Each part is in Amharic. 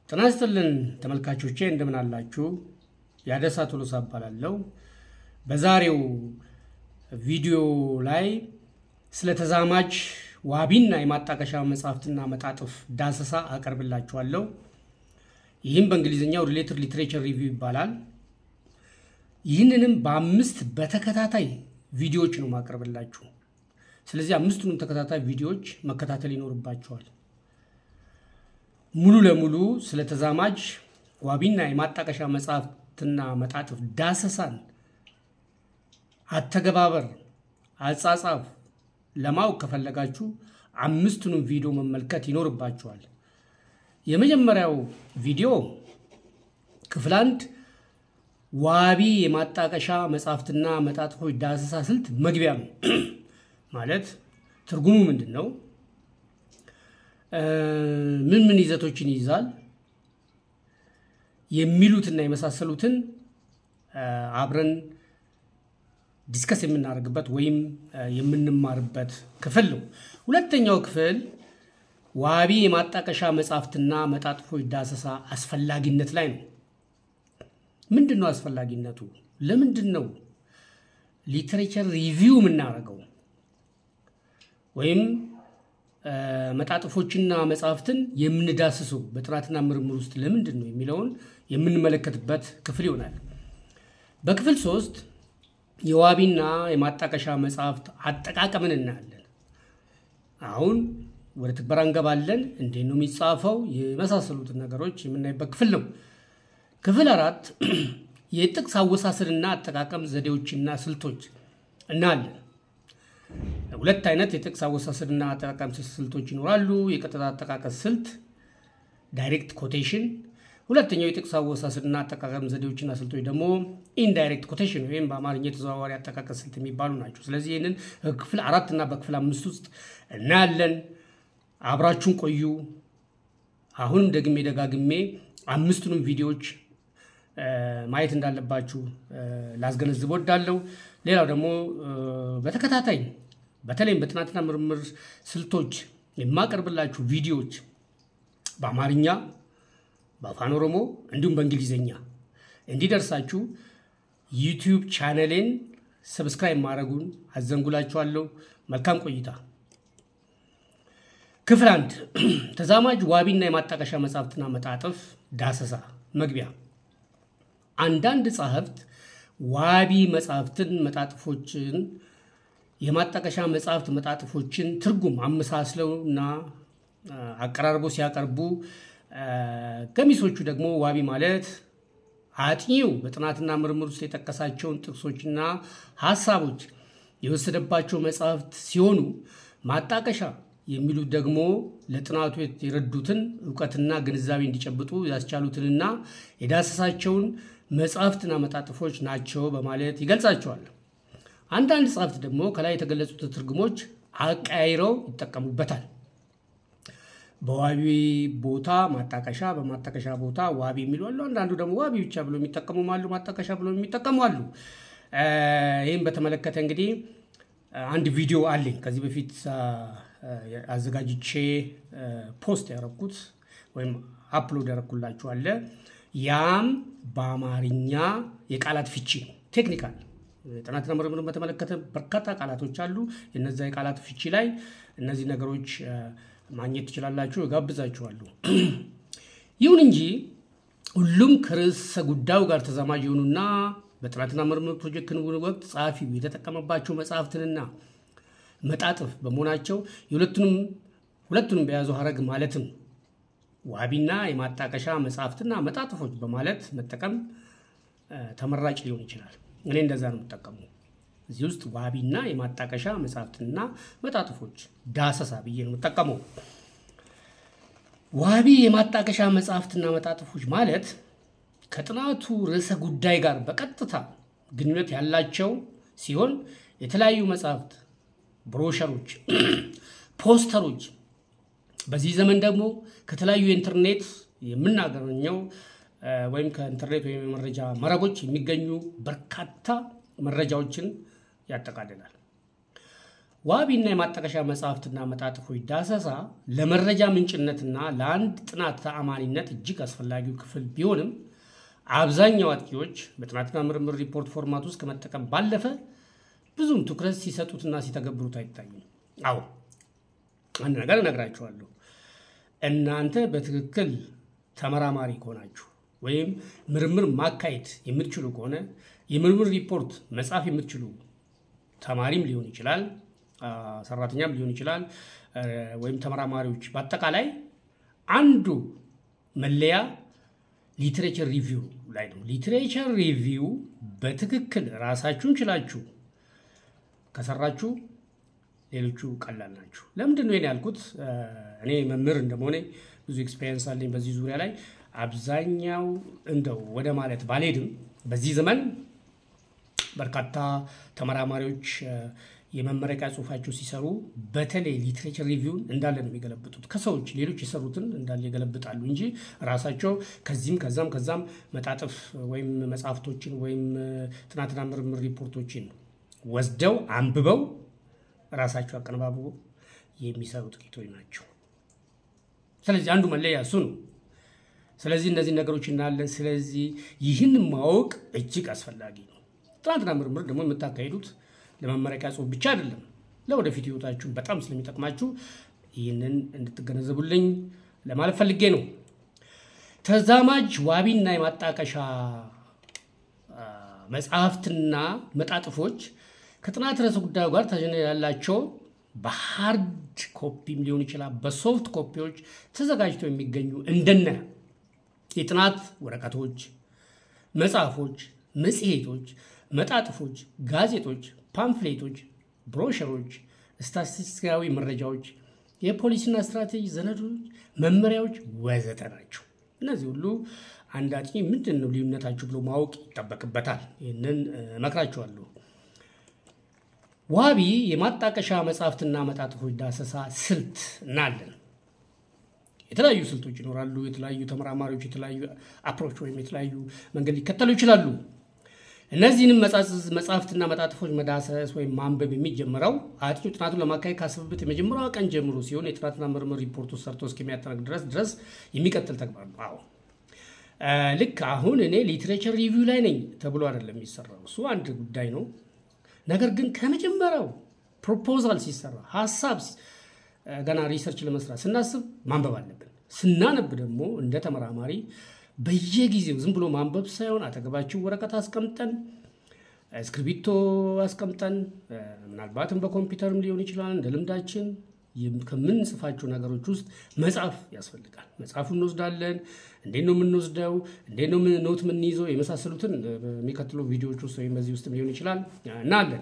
ጤና ይስጥልን ተመልካቾቼ እንደምን አላችሁ? ያደሳ ቶሎሳ እባላለሁ። በዛሬው ቪዲዮ ላይ ስለ ተዛማጅ ዋቢና የማጣቀሻ መጽሐፍትና መጣጥፍ ዳሰሳ አቀርብላችኋለሁ። ይህም በእንግሊዝኛው ሪሌትድ ሊትሬቸር ሪቪው ይባላል። ይህንንም በአምስት በተከታታይ ቪዲዮዎች ነው ማቀርብላችሁ። ስለዚህ አምስቱንም ተከታታይ ቪዲዮዎች መከታተል ይኖርባቸዋል። ሙሉ ለሙሉ ስለ ተዛማጅ ዋቢና የማጣቀሻ መጽሐፍትና መጣጥፍ ዳሰሳን አተገባበር፣ አጻጻፍ ለማወቅ ከፈለጋችሁ አምስቱንም ቪዲዮ መመልከት ይኖርባችኋል። የመጀመሪያው ቪዲዮ ክፍል አንድ ዋቢ የማጣቀሻ መጽሐፍትና መጣጥፎች ዳሰሳ ስልት መግቢያ ነው። ማለት ትርጉሙ ምንድን ነው? ምን ምን ይዘቶችን ይይዛል? የሚሉትና የመሳሰሉትን አብረን ዲስከስ የምናደርግበት ወይም የምንማርበት ክፍል ነው። ሁለተኛው ክፍል ዋቢ የማጣቀሻ መጽሐፍትና መጣጥፎች ዳሰሳ አስፈላጊነት ላይ ነው። ምንድን ነው አስፈላጊነቱ? ለምንድን ነው ሊትሬቸር ሪቪው የምናደርገው ወይም መጣጥፎችና መጽሐፍትን የምንዳስሰው በጥናትና ምርምር ውስጥ ለምንድን ነው የሚለውን የምንመለከትበት ክፍል ይሆናል። በክፍል ሶስት የዋቢና የማጣቀሻ መጽሐፍት አጠቃቀምን እናያለን። አሁን ወደ ትግበራ እንገባለን። እንዴት ነው የሚጻፈው? የመሳሰሉትን ነገሮች የምናይበት ክፍል ነው። ክፍል አራት የጥቅስ አወሳሰድና አጠቃቀም ዘዴዎችና ስልቶች እናያለን። ሁለት አይነት የጥቅስ አወሳሰድና አጠቃቀም ስልቶች ይኖራሉ። የቀጥታ አጠቃቀስ ስልት ዳይሬክት ኮቴሽን፣ ሁለተኛው የጥቅስ አወሳሰድና አጠቃቀም ዘዴዎችና ስልቶች ደግሞ ኢንዳይሬክት ኮቴሽን ወይም በአማርኛ የተዘዋዋሪ አጠቃቀስ ስልት የሚባሉ ናቸው። ስለዚህ ይህንን ክፍል አራት እና በክፍል አምስት ውስጥ እናያለን። አብራችሁን ቆዩ። አሁንም ደግሜ ደጋግሜ አምስቱንም ቪዲዮዎች ማየት እንዳለባችሁ ላስገነዝብ ወዳለሁ። ሌላው ደግሞ በተከታታይ በተለይም በጥናትና ምርምር ስልቶች የማቀርብላችሁ ቪዲዮዎች በአማርኛ፣ በአፋን ኦሮሞ እንዲሁም በእንግሊዝኛ እንዲደርሳችሁ ዩቲዩብ ቻነሌን ሰብስክራይብ ማድረጉን አዘንጉላችኋለሁ። መልካም ቆይታ። ክፍል አንድ ተዛማጅ ዋቢና የማጣቀሻ መጽሐፍትና መጣጥፍ ዳሰሳ መግቢያ አንዳንድ ጸሐፍት ዋቢ መጽሐፍትን፣ መጣጥፎችን፣ የማጣቀሻ መጽሐፍት መጣጥፎችን ትርጉም አመሳስለው እና አቀራርቦ ሲያቀርቡ፣ ገሚሶቹ ደግሞ ዋቢ ማለት አጥኚው በጥናትና ምርምር ውስጥ የጠቀሳቸውን ጥቅሶችና ሀሳቦች የወሰደባቸው መጽሐፍት ሲሆኑ ማጣቀሻ የሚሉት ደግሞ ለጥናቱ የረዱትን እውቀትና ግንዛቤ እንዲጨብጡ ያስቻሉትንና የዳሰሳቸውን መጽሐፍትና መጣጥፎች ናቸው በማለት ይገልጻቸዋል። አንዳንድ ጸሐፍት ደግሞ ከላይ የተገለጹትን ትርጉሞች አቀያይረው ይጠቀሙበታል። በዋቢ ቦታ ማጣቀሻ፣ በማጣቀሻ ቦታ ዋቢ የሚሉ አሉ። አንዳንዱ ደግሞ ዋቢ ብቻ ብሎ የሚጠቀሙም አሉ፣ ማጣቀሻ ብሎ የሚጠቀሙ አሉ። ይህም በተመለከተ እንግዲህ አንድ ቪዲዮ አለኝ ከዚህ በፊት አዘጋጅቼ ፖስት ያደረኩት ወይም አፕሎድ ያደረኩላችሁ አለ። ያም በአማርኛ የቃላት ፍቺ ነው። ቴክኒካል ጥናትና ምርምርን በተመለከተ በርካታ ቃላቶች አሉ። የነዛ የቃላት ፍቺ ላይ እነዚህ ነገሮች ማግኘት ትችላላችሁ፣ እጋብዛችኋለሁ። ይሁን እንጂ ሁሉም ከርዕሰ ጉዳዩ ጋር ተዛማጅ የሆኑና በጥናትና ምርምር ፕሮጀክት ክንውን ወቅት ጸሐፊው የተጠቀመባቸው መጽሐፍትንና መጣጥፍ በመሆናቸው የሁለቱንም ሁለቱንም በያዘው ሀረግ ማለትም ዋቢና የማጣቀሻ መጽሐፍትና መጣጥፎች በማለት መጠቀም ተመራጭ ሊሆን ይችላል። እኔ እንደዛ ነው የምጠቀሙ። እዚህ ውስጥ ዋቢና የማጣቀሻ መጽሐፍትና መጣጥፎች ዳሰሳ ብዬ ነው የምጠቀመው። ዋቢ የማጣቀሻ መጽሐፍትና መጣጥፎች ማለት ከጥናቱ ርዕሰ ጉዳይ ጋር በቀጥታ ግንኙነት ያላቸው ሲሆን የተለያዩ መጽሐፍት ብሮሸሮች፣ ፖስተሮች በዚህ ዘመን ደግሞ ከተለያዩ የኢንተርኔት የምናገኘው ወይም ከኢንተርኔት ወይም የመረጃ መረቦች የሚገኙ በርካታ መረጃዎችን ያጠቃልላል። ዋቢና የማጣቀሻ መጽሐፍትና መጣጥፎች ዳሰሳ ለመረጃ ምንጭነትና ለአንድ ጥናት ተአማኒነት እጅግ አስፈላጊው ክፍል ቢሆንም አብዛኛው አጥቂዎች በጥናትና ምርምር ሪፖርት ፎርማት ውስጥ ከመጠቀም ባለፈ ብዙም ትኩረት ሲሰጡትና ሲተገብሩት አይታይም። አዎ አንድ ነገር እነግራችኋለሁ። እናንተ በትክክል ተመራማሪ ከሆናችሁ ወይም ምርምር ማካሄድ የምትችሉ ከሆነ የምርምር ሪፖርት መጻፍ የምትችሉ ተማሪም ሊሆን ይችላል፣ ሰራተኛም ሊሆን ይችላል፣ ወይም ተመራማሪዎች በአጠቃላይ አንዱ መለያ ሊትሬቸር ሪቪው ላይ ነው። ሊትሬቸር ሪቪው በትክክል ራሳችሁን ችላችሁ ከሰራችሁ ሌሎቹ ቀላል ናችሁ። ለምንድን ነው ይሄን ያልኩት? እኔ መምህር እንደመሆኔ ብዙ ኤክስፔሪንስ አለኝ በዚህ ዙሪያ ላይ። አብዛኛው እንደው ወደ ማለት ባልሄድም በዚህ ዘመን በርካታ ተመራማሪዎች የመመረቂያ ጽሁፋቸው ሲሰሩ በተለይ ሊትሬቸር ሪቪውን እንዳለ ነው የሚገለብጡት። ከሰዎች ሌሎች የሰሩትን እንዳለ ይገለብጣሉ እንጂ ራሳቸው ከዚህም ከዛም ከዛም መጣጥፍ ወይም መጽሐፍቶችን ወይም ጥናትና ምርምር ሪፖርቶችን ወስደው አንብበው ራሳቸው አቀነባብሮ የሚሰሩ ጥቂቶች ናቸው። ስለዚህ አንዱ መለያ እሱ ነው። ስለዚህ እነዚህ ነገሮች እናያለን። ስለዚህ ይህን ማወቅ እጅግ አስፈላጊ ነው። ጥናትና ምርምር ደግሞ የምታካሂዱት ለመመረቂያ ጽሁፍ ብቻ አይደለም፣ ለወደፊት ህይወታችሁ በጣም ስለሚጠቅማችሁ ይህንን እንድትገነዘቡልኝ ለማለት ፈልጌ ነው። ተዛማጅ ዋቢና የማጣቀሻ መጽሐፍትና መጣጥፎች ከጥናት ርዕሰ ጉዳዩ ጋር ተጀነ ያላቸው በሃርድ ኮፒም ሊሆን ይችላል፣ በሶፍት ኮፒዎች ተዘጋጅተው የሚገኙ እንደነ የጥናት ወረቀቶች፣ መጽሐፎች፣ መጽሔቶች፣ መጣጥፎች፣ ጋዜጦች፣ ፓምፍሌቶች፣ ብሮሸሮች፣ ስታቲስቲካዊ መረጃዎች፣ የፖሊሲና ስትራቴጂ ሰነዶች፣ መመሪያዎች ወዘተ ናቸው። እነዚህ ሁሉ አንድ አጥኚ ምንድን ነው ልዩነታችሁ ብሎ ማወቅ ይጠበቅበታል። ይህንን እመክራችኋለሁ። ዋቢ የማጣቀሻ መጽሐፍትና መጣጥፎች ዳሰሳ ስልት እናለን። የተለያዩ ስልቶች ይኖራሉ። የተለያዩ ተመራማሪዎች የተለያዩ አፕሮች ወይም የተለያዩ መንገድ ሊከተሉ ይችላሉ። እነዚህንም መጽሐፍትና መጣጥፎች መዳሰስ ወይም ማንበብ የሚጀምረው አጥኚው ጥናቱን ለማካሄድ ካሰበበት የመጀመሪያዋ ቀን ጀምሮ ሲሆን የጥናትና ምርምር ሪፖርቱ ሰርቶ እስከሚያጠናቅ ድረስ ድረስ የሚቀጥል ተግባር ነው። አዎ ልክ አሁን እኔ ሊትሬቸር ሪቪው ላይ ነኝ ተብሎ አይደለም የሚሰራው። እሱ አንድ ጉዳይ ነው። ነገር ግን ከመጀመሪያው ፕሮፖዛል ሲሰራ ሀሳብ ገና ሪሰርች ለመስራት ስናስብ ማንበብ አለብን። ስናነብ ደግሞ እንደ ተመራማሪ በየጊዜው ዝም ብሎ ማንበብ ሳይሆን አጠገባችን ወረቀት አስቀምጠን እስክሪብቶ አስቀምጠን ምናልባትም በኮምፒውተርም ሊሆን ይችላል እንደ ልምዳችን ከምንጽፋቸው ነገሮች ውስጥ መጽሐፍ ያስፈልጋል። መጽሐፉን እንወስዳለን። እንዴት ነው የምንወስደው? እንዴት ነው ኖት የምንይዘው? የመሳሰሉትን በሚቀጥሉ ቪዲዮዎች ውስጥ ወይም በዚህ ውስጥ ሊሆን ይችላል እናለን።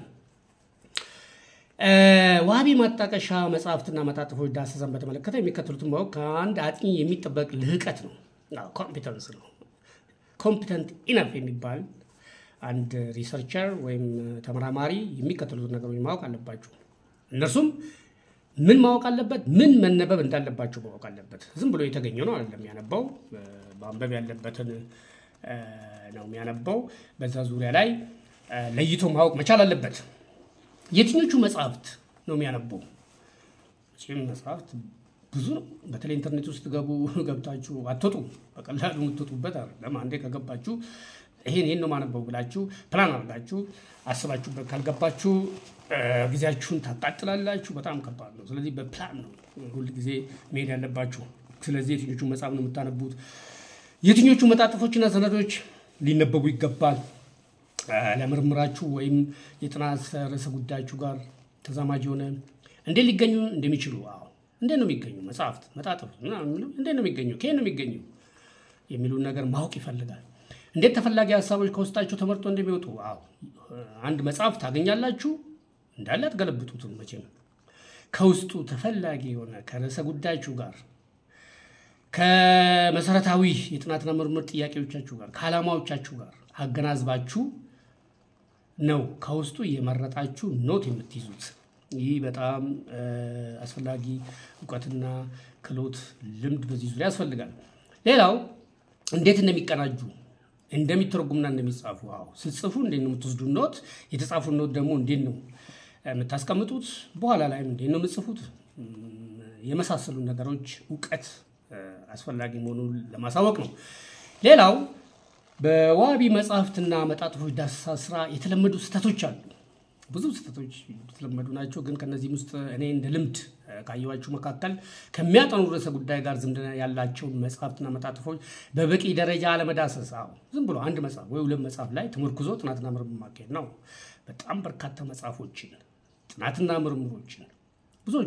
ዋቢ ማጣቀሻ መጽሐፍትና መጣጥፎች ዳሰሳን በተመለከተ የሚከተሉትን ማወቅ ከአንድ አጥኚ የሚጠበቅ ልህቀት ነው፣ ኮምፒተንስ ነው። ኮምፒተንት ኢነፍ የሚባል አንድ ሪሰርቸር ወይም ተመራማሪ የሚከተሉትን ነገሮች ማወቅ አለባቸው። እነርሱም ምን ማወቅ አለበት? ምን መነበብ እንዳለባቸው ማወቅ አለበት። ዝም ብሎ የተገኘ ነው አይደለም የሚያነባው፣ ማንበብ ያለበትን ነው የሚያነባው። በዛ ዙሪያ ላይ ለይቶ ማወቅ መቻል አለበት። የትኞቹ መጽሐፍት ነው የሚያነበው? ይህም መጽሐፍት ብዙ ነው። በተለይ ኢንተርኔት ውስጥ ገቡ ገብታችሁ አትወጡ፣ በቀላሉ የምትወጡበት አይደለም። አንዴ ከገባችሁ ይሄን ይሄን ነው ማነበው ብላችሁ ፕላን አድርጋችሁ አስባችሁበት ካልገባችሁ ጊዜያችሁን ታቃጥላላችሁ። በጣም ከባድ ነው። ስለዚህ በፕላን ነው ሁል ጊዜ መሄድ ያለባችሁ። ስለዚህ የትኞቹ መጽሐፍ ነው የምታነቡት? የትኞቹ መጣጥፎችና ሰነዶች ሊነበቡ ይገባል? ለምርምራችሁ ወይም የጥናት ርዕሰ ጉዳያችሁ ጋር ተዛማጅ የሆነ እንዴት ሊገኙ እንደሚችሉ አዎ፣ እንዴት ነው የሚገኙ መጽሐፍት፣ መጣጥፍ እንዴት ነው የሚገኙ፣ ከየት ነው የሚገኙ የሚሉን ነገር ማወቅ ይፈልጋል። እንዴት ተፈላጊ ሀሳቦች ከውስጣቸው ተመርጦ እንደሚወጡ አዎ፣ አንድ መጽሐፍ ታገኛላችሁ እንዳለ አትገለብጡትም መቼም። ከውስጡ ተፈላጊ የሆነ ከርዕሰ ጉዳያችሁ ጋር ከመሰረታዊ የጥናትና ምርምር ጥያቄዎቻችሁ ጋር ከዓላማዎቻችሁ ጋር አገናዝባችሁ ነው ከውስጡ የመረጣችሁ ኖት የምትይዙት። ይህ በጣም አስፈላጊ እውቀትና ክህሎት፣ ልምድ በዚህ ዙሪያ ያስፈልጋል። ሌላው እንዴት እንደሚቀናጁ እንደሚተረጉምና እንደሚጻፉ አዎ፣ ስትጽፉ እንዴት ነው የምትወስዱ ኖት፣ የተጻፉ ኖት ደግሞ እንዴት ነው የምታስቀምጡት በኋላ ላይም እንዴት ነው የምጽፉት የመሳሰሉ ነገሮች እውቀት አስፈላጊ መሆኑን ለማሳወቅ ነው። ሌላው በዋቢ መጽሐፍትና መጣጥፎች ዳሰሳ ስራ የተለመዱ ስህተቶች አሉ። ብዙ ስህተቶች የተለመዱ ናቸው። ግን ከነዚህም ውስጥ እኔ እንደ ልምድ ካየኋቸው መካከል ከሚያጠኑ ርዕሰ ጉዳይ ጋር ዝምድና ያላቸውን መጽሐፍትና መጣጥፎች በበቂ ደረጃ አለመዳሰስ። አዎ ዝም ብሎ አንድ መጽሐፍ ወይ ሁለት መጽሐፍ ላይ ተመርኩዞ ጥናትና ምርምር ማካሄድ ነው። በጣም በርካታ መጽሐፎችን ጥናትና ምርምሮችን ብዙዎቹ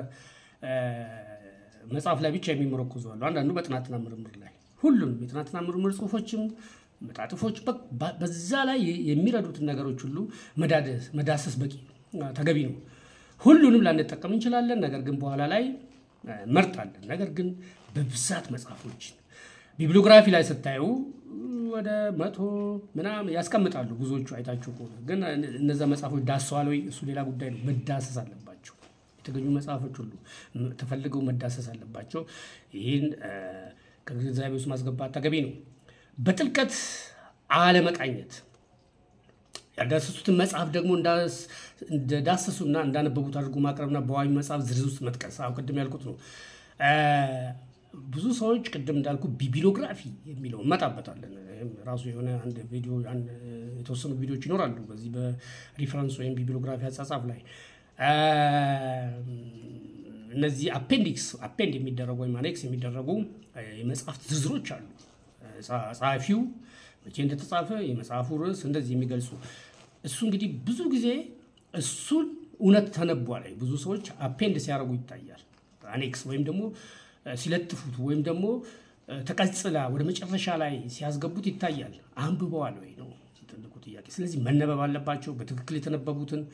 በመጽሐፍ ላይ ብቻ የሚመረኩዙ አሉ። አንዳንዱ በጥናትና ምርምር ላይ ሁሉም የጥናትና ምርምር ጽሁፎችም መጣጥፎች በዛ ላይ የሚረዱትን ነገሮች ሁሉ መዳሰስ በቂ ተገቢ ነው። ሁሉንም ላንጠቀም እንችላለን። ነገር ግን በኋላ ላይ መርጣለን። ነገር ግን በብዛት መጽሐፎችን ቢብሊዮግራፊ ላይ ስታዩ ወደ መቶ ምናምን ያስቀምጣሉ። ብዙዎቹ አይታችሁ ከሆነ ግን እነዛ መጽሐፎች ዳሰዋል ወይ? እሱ ሌላ ጉዳይ ነው። መዳሰስ አለባቸው። የተገኙ መጽሐፎች ሁሉ ተፈልገው መዳሰስ አለባቸው። ይህን ከግንዛቤ ውስጥ ማስገባት ተገቢ ነው። በጥልቀት አለመቃኘት ያልዳሰሱትን መጽሐፍ ደግሞ እንደዳሰሱና እንዳነበቡት አድርጎ ማቅረብና በዋቢ መጽሐፍ ዝርዝር ውስጥ መጥቀስ አሁ ቅድም ያልኩት ነው። ብዙ ሰዎች ቅድም እንዳልኩ ቢቢሊዮግራፊ የሚለው እመጣበታለን። ራሱ የሆነ አንድ ቪዲዮ የተወሰኑ ቪዲዮዎች ይኖራሉ በዚህ በሪፈረንስ ወይም ቢቢሊዮግራፊ አጻጻፍ ላይ እነዚህ አፔንዲክስ አፔንድ የሚደረጉ ወይም አኔክስ የሚደረጉ የመጽሐፍት ዝርዝሮች አሉ። ጸሐፊው መቼ እንደተጻፈ የመጽሐፉ ርዕስ እንደዚህ የሚገልጹ እሱ እንግዲህ ብዙ ጊዜ እሱን እውነት ተነቧል። ብዙ ሰዎች አፔንድ ሲያደርጉ ይታያል። አኔክስ ወይም ደግሞ ሲለጥፉት ወይም ደግሞ ተቀጽላ ወደ መጨረሻ ላይ ሲያስገቡት ይታያል። አንብበዋል ወይ ነው ትልቁ ጥያቄ። ስለዚህ መነበብ አለባቸው። በትክክል የተነበቡትን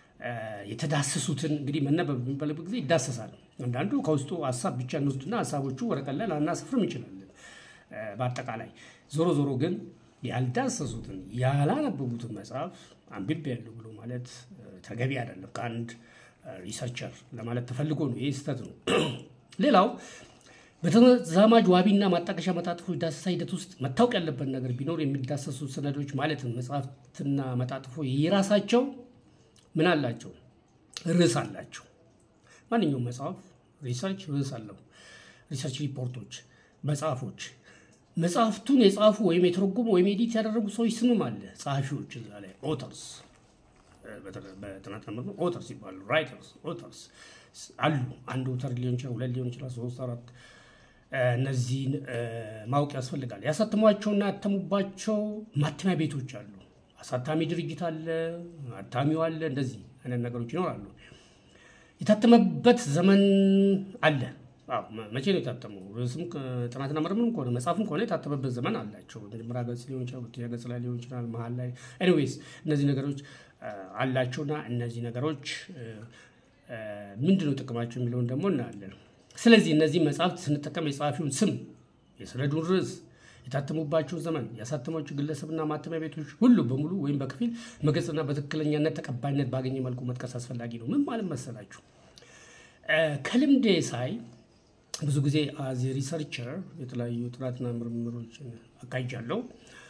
የተዳሰሱትን እንግዲህ መነበብ በሚባልበት ጊዜ ይዳሰሳል። አንዳንዱ ከውስጡ ሀሳብ ብቻ እንወስድና ሀሳቦቹ ወረቀት ላይ ላናስፍርም እንችላለን። በአጠቃላይ ዞሮ ዞሮ ግን ያልዳሰሱትን ያላነበቡትን መጽሐፍ አንብቤያለሁ ብሎ ማለት ተገቢ አይደለም። ከአንድ ሪሰርቸር ለማለት ተፈልጎ ነው። ይህ ስህተት ነው። ሌላው በተዛማጅ ዋቢና ማጣቀሻ መጣጥፎች ዳሰሳ ሂደት ውስጥ መታወቅ ያለበት ነገር ቢኖር የሚዳሰሱ ሰነዶች ማለትም መጽሐፍትና መጣጥፎ የራሳቸው ምን አላቸው? ርዕስ አላቸው። ማንኛውም መጽሐፍ ሪሰርች ርዕስ አለው። ሪሰርች ሪፖርቶች፣ መጽሐፎች መጽሐፍቱን የጻፉ ወይም የተረጎሙ ወይም ኤዲት ያደረጉ ሰዎች ስምም አለ። ጸሐፊዎች እዛ ላይ ኦተርስ፣ በጥናት ምርምር ኦተርስ ይባላሉ። ራይተርስ ኦተርስ አሉ። አንድ ኦተር ሊሆን ይችላል፣ ሁለት ሊሆን ይችላል፣ ሶስት አራት። እነዚህን ማወቅ ያስፈልጋል። ያሳተሟቸውና ያተሙባቸው ማተሚያ ቤቶች አሉ። አሳታሚ ድርጅት አለ፣ አታሚው አለ። እንደዚህ አይነት ነገሮች ይኖራሉ። የታተመበት ዘመን አለ። መቼ ነው የታተመው? ርዕስም ጥናትና ምርምርም ከሆነ መጽሐፍም ከሆነ የታተመበት ዘመን አላቸው። መጀመሪያ ገጽ ሊሆን ይችላል፣ ሁለተኛ ገጽ ላይ ሊሆን ይችላል፣ መሀል ላይ ኤኒዌይስ፣ እነዚህ ነገሮች አላቸውና እነዚህ ነገሮች ምንድነው ጥቅማቸው የሚለውን ደግሞ እናያለን። ስለዚህ እነዚህ መጽሐፍት ስንጠቀም የጸሐፊውን ስም፣ የሰነዱን ርዕስ፣ የታተሙባቸው ዘመን፣ ያሳተሟቸው ግለሰብና ማተሚያ ቤቶች ሁሉ በሙሉ ወይም በከፊል መግለጽና በትክክለኛነት ተቀባይነት ባገኘ መልኩ መጥቀስ አስፈላጊ ነው። ምን ማለት መሰላችሁ? ከልምዴ ሳይ ብዙ ጊዜ አዚ ሪሰርቸር የተለያዩ ጥናትና ምርምሮችን አካሂጃለሁ።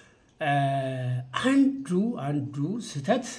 አንዱ አንዱ ስህተት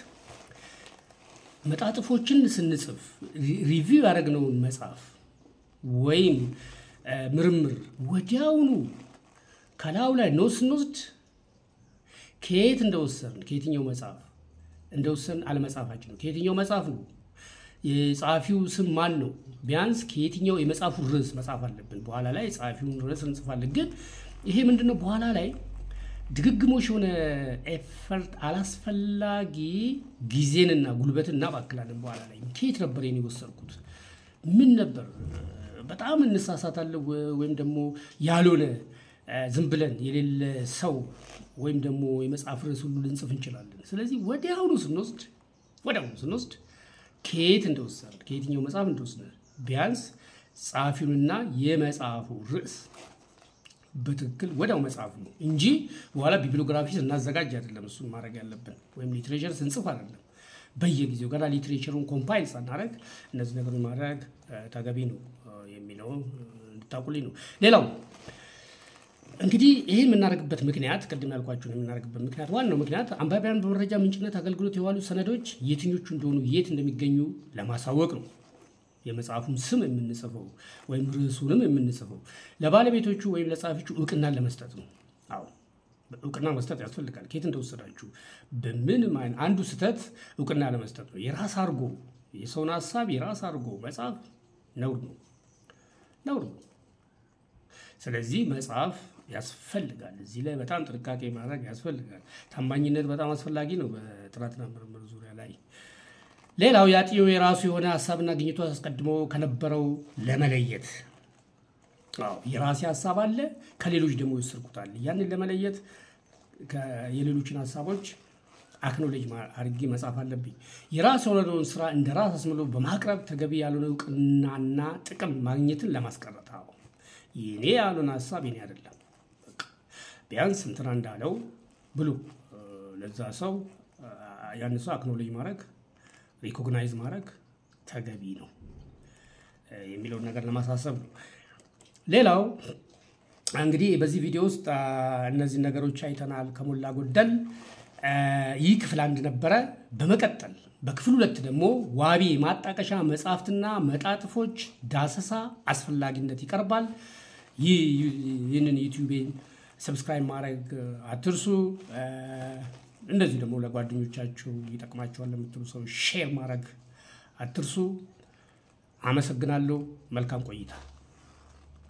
መጣጥፎችን ስንጽፍ ሪቪው ያደረግነውን መጽሐፍ ወይም ምርምር ወዲያውኑ ከላዩ ላይ ኖት ስንወስድ ከየት እንደወሰድን ከየትኛው መጽሐፍ እንደወሰድን አለመጻፋችን ነው። ከየትኛው መጽሐፍ ነው የጸሐፊው ስም ማን ነው? ቢያንስ ከየትኛው የመጽሐፉ ርዕስ መጻፍ አለብን። በኋላ ላይ የጸሐፊውን ርዕስ እንጽፋለን። ግን ይሄ ምንድነው በኋላ ላይ ድግግሞሽ የሆነ ኤፈርት አላስፈላጊ ጊዜንና ጉልበትን እናባክላለን። በኋላ ላይ ከየት ነበር የኔ የወሰድኩት? ምን ነበር? በጣም እንሳሳታለን። ወይም ደግሞ ያልሆነ ዝም ብለን የሌለ ሰው ወይም ደግሞ የመጽሐፍ ርዕስ ሁሉ ልንጽፍ እንችላለን። ስለዚህ ወዲያውኑ ስንወስድ ወዲያውኑ ስንወስድ ከየት እንደወሰድ ከየትኛው መጽሐፍ እንደወሰድ ቢያንስ ጸሐፊውንና የመጽሐፉ ርዕስ በትክክል ወዲያው መጽሐፉ ነው እንጂ በኋላ ቢብሊዮግራፊ ስናዘጋጅ አይደለም እሱን ማድረግ ያለብን፣ ወይም ሊትሬቸር ስንጽፍ አይደለም። በየጊዜው ገና ሊትሬቸሩን ኮምፓይል ሳናደረግ እነዚህ ነገሮች ማድረግ ተገቢ ነው የሚለው እንድታቁልኝ ነው። ሌላው እንግዲህ ይህ የምናደርግበት ምክንያት ቅድም ያልኳቸውን የምናደርግበት ምክንያት ዋናው ምክንያት አንባቢያን በመረጃ ምንጭነት አገልግሎት የዋሉ ሰነዶች የትኞቹ እንደሆኑ የት እንደሚገኙ ለማሳወቅ ነው። የመጽሐፉን ስም የምንጽፈው ወይም ርዕሱንም የምንጽፈው ለባለቤቶቹ ወይም ለጸሐፊዎቹ እውቅናን ለመስጠት ነው። አዎ እውቅና መስጠት ያስፈልጋል። ከየት እንደወሰዳችሁ በምንም አይነት አንዱ ስህተት እውቅና ለመስጠት ነው። የራስ አድርጎ የሰውን ሀሳብ የራስ አድርጎ መጽሐፍ ነውር ነው፣ ነውር ነው። ስለዚህ መጽሐፍ ያስፈልጋል። እዚህ ላይ በጣም ጥንቃቄ ማድረግ ያስፈልጋል። ታማኝነት በጣም አስፈላጊ ነው በጥናትና ምርምር ዙሪያ ላይ። ሌላው የአጥኚው የራሱ የሆነ ሀሳብና ግኝቱ አስቀድሞ ከነበረው ለመለየት አዎ የራሴ ሀሳብ አለ፣ ከሌሎች ደግሞ ይወሰድኩታል። ያንን ለመለየት የሌሎችን ሀሳቦች አክኖሌጅ አድርጌ መጻፍ አለብኝ። የራስ የሆነውን ስራ እንደ ራስ አስምሎ በማቅረብ ተገቢ ያልሆነ እውቅናና ጥቅም ማግኘትን ለማስቀረት አዎ የኔ ያልሆነ ሀሳብ የኔ አይደለም። ቢያንስ እንትና እንዳለው ብሎ ለዛ ሰው ያን ሰው አክኖሌጅ ማድረግ ሪኮግናይዝ ማድረግ ተገቢ ነው የሚለውን ነገር ለማሳሰብ ነው። ሌላው እንግዲህ በዚህ ቪዲዮ ውስጥ እነዚህ ነገሮች አይተናል ከሞላ ጎደል። ይህ ክፍል አንድ ነበረ። በመቀጠል በክፍል ሁለት ደግሞ ዋቢ ማጣቀሻ መጽሐፍትና መጣጥፎች ዳሰሳ አስፈላጊነት ይቀርባል። ይህንን ዩቲዩቤን ሰብስክራይብ ማድረግ አትርሱ። እንደዚሁ ደግሞ ለጓደኞቻችሁ ይጠቅማቸዋል ለምትሉ ሰው ሼር ማድረግ አትርሱ። አመሰግናለሁ። መልካም ቆይታ